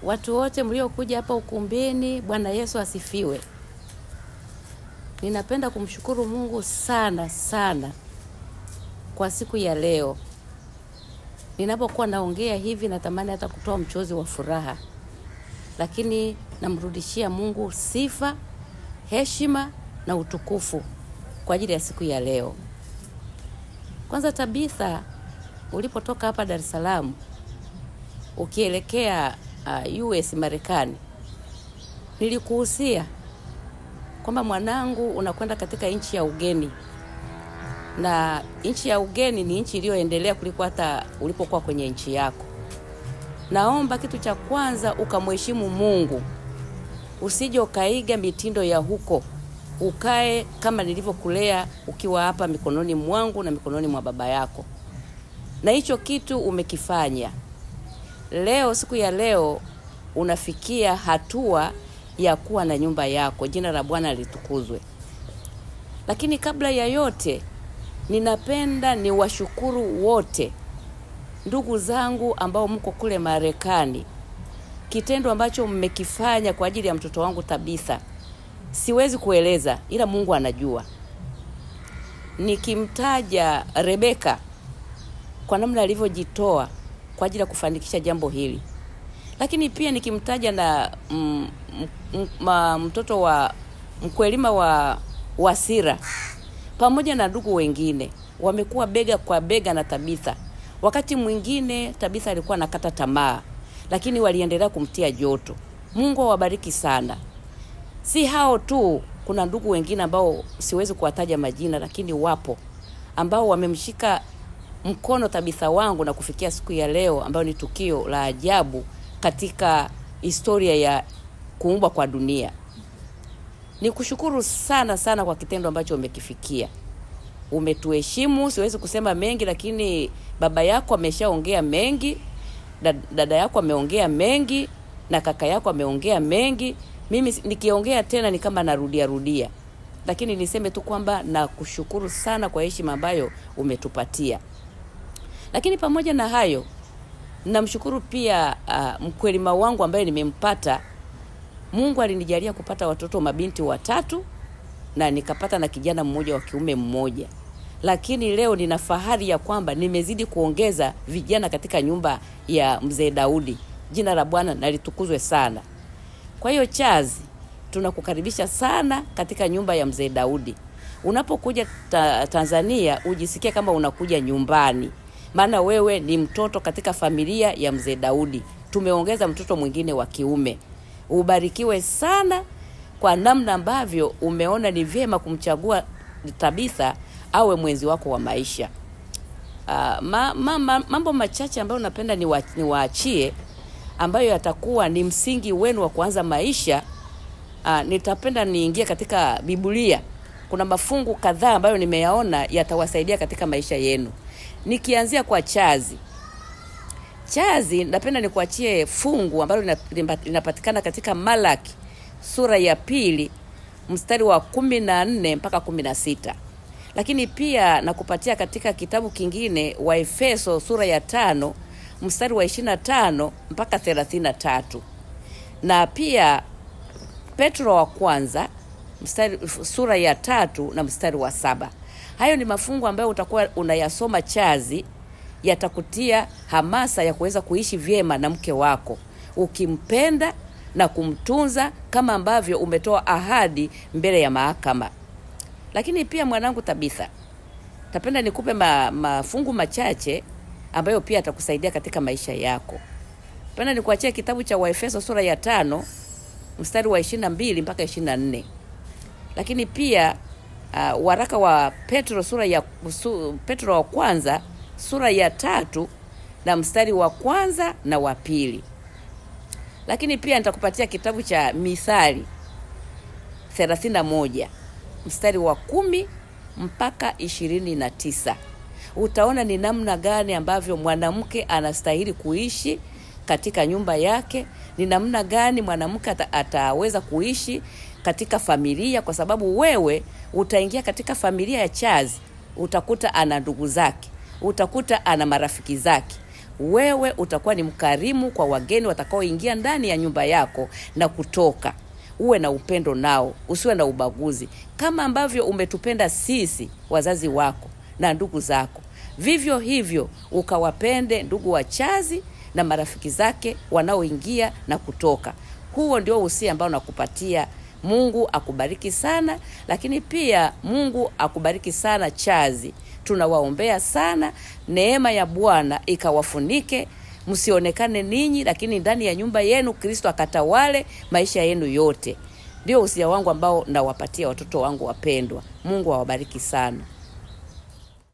watu wote mliokuja hapa ukumbini, Bwana Yesu asifiwe. Ninapenda kumshukuru Mungu sana sana kwa siku ya leo. Ninapokuwa naongea hivi, natamani hata kutoa mchozi wa furaha, lakini namrudishia Mungu sifa, heshima na utukufu kwa ajili ya siku ya leo. Kwanza Tabitha, ulipotoka hapa Dar es Salaam ukielekea uh, US Marekani, nilikuhusia kwamba mwanangu, unakwenda katika nchi ya ugeni, na nchi ya ugeni ni nchi iliyoendelea kuliko hata ulipokuwa kwenye nchi yako. Naomba kitu cha kwanza ukamheshimu Mungu, usije ukaiga mitindo ya huko, ukae kama nilivyokulea ukiwa hapa mikononi mwangu na mikononi mwa baba yako, na hicho kitu umekifanya. Leo, siku ya leo, unafikia hatua ya kuwa na nyumba yako. Jina la Bwana litukuzwe. Lakini kabla ya yote, ninapenda niwashukuru wote ndugu zangu ambao mko kule Marekani. Kitendo ambacho mmekifanya kwa ajili ya mtoto wangu Tabitha, siwezi kueleza, ila Mungu anajua. Nikimtaja Rebeka kwa namna alivyojitoa kwa ajili ya kufanikisha jambo hili, lakini pia nikimtaja na mm, m, ma, mtoto wa mkwelima wa Wasira pamoja na ndugu wengine wamekuwa bega kwa bega na Tabitha. Wakati mwingine Tabitha alikuwa anakata tamaa, lakini waliendelea kumtia joto. Mungu awabariki sana. Si hao tu, kuna ndugu wengine ambao siwezi kuwataja majina, lakini wapo ambao wamemshika mkono Tabitha wangu na kufikia siku ya leo ambayo ni tukio la ajabu katika historia ya kuumbwa kwa dunia. Ni kushukuru sana sana kwa kitendo ambacho umekifikia. Umetuheshimu, siwezi kusema mengi, lakini baba yako ameshaongea mengi, dada yako ameongea mengi, na kaka yako ameongea mengi. Mimi nikiongea tena ni kama narudia rudia, lakini niseme tu kwamba nakushukuru sana kwa heshima ambayo umetupatia. Lakini pamoja na hayo, namshukuru pia uh, mkwelima wangu ambaye nimempata. Mungu alinijalia kupata watoto mabinti watatu na nikapata na kijana mmoja wa kiume mmoja, lakini leo nina fahari ya kwamba nimezidi kuongeza vijana katika nyumba ya mzee Daudi. Jina la Bwana nalitukuzwe sana. Kwa hiyo Chazi, tunakukaribisha sana katika nyumba ya mzee Daudi. Unapokuja ta Tanzania ujisikie kama unakuja nyumbani, maana wewe ni mtoto katika familia ya mzee Daudi. Tumeongeza mtoto mwingine wa kiume. Ubarikiwe sana kwa namna ambavyo umeona ni vyema kumchagua Tabitha awe mwenzi wako wa maisha. Uh, ma, ma, ma, mambo machache ambayo napenda niwaachie ambayo yatakuwa ni msingi wenu wa kuanza maisha. Uh, nitapenda niingie katika Biblia. Kuna mafungu kadhaa ambayo nimeyaona yatawasaidia katika maisha yenu, nikianzia kwa Chazi. Chazi, napenda nikuachie fungu ambalo linapatikana katika Malaki sura ya pili mstari wa kumi na nne mpaka kumi na sita lakini pia nakupatia katika kitabu kingine wa Efeso sura ya tano mstari wa ishirini na tano mpaka thelathini na tatu na pia Petro wa kwanza mstari, sura ya tatu na mstari wa saba. Hayo ni mafungu ambayo utakuwa unayasoma Chazi, yatakutia hamasa ya kuweza kuishi vyema na mke wako ukimpenda na kumtunza kama ambavyo umetoa ahadi mbele ya mahakama. Lakini pia mwanangu Tabitha, tapenda nikupe ma, mafungu machache ambayo pia atakusaidia katika maisha yako. Penda nikuachia kitabu cha Waefeso sura ya tano mstari wa ishirini na mbili mpaka ishirini na nne lakini pia uh, waraka wa Petro sura ya su, Petro wa kwanza sura ya tatu na mstari wa kwanza na wa pili lakini pia nitakupatia kitabu cha Mithali 31 mstari wa kumi mpaka ishirini na tisa. Utaona ni namna gani ambavyo mwanamke anastahili kuishi katika nyumba yake, ni namna gani mwanamke ata, ataweza kuishi katika familia, kwa sababu wewe utaingia katika familia ya Chazi, utakuta ana ndugu zake, utakuta ana marafiki zake, wewe utakuwa ni mkarimu kwa wageni watakaoingia ndani ya nyumba yako na kutoka uwe na upendo nao usiwe na ubaguzi kama ambavyo umetupenda sisi wazazi wako na ndugu zako vivyo hivyo ukawapende ndugu wachazi na marafiki zake wanaoingia na kutoka huo ndio usia ambao nakupatia mungu akubariki sana lakini pia mungu akubariki sana chazi tunawaombea sana neema ya bwana ikawafunike msionekane ninyi lakini ndani ya nyumba yenu kristo akatawale maisha yenu yote ndio usia wangu ambao nawapatia watoto wangu wapendwa mungu awabariki sana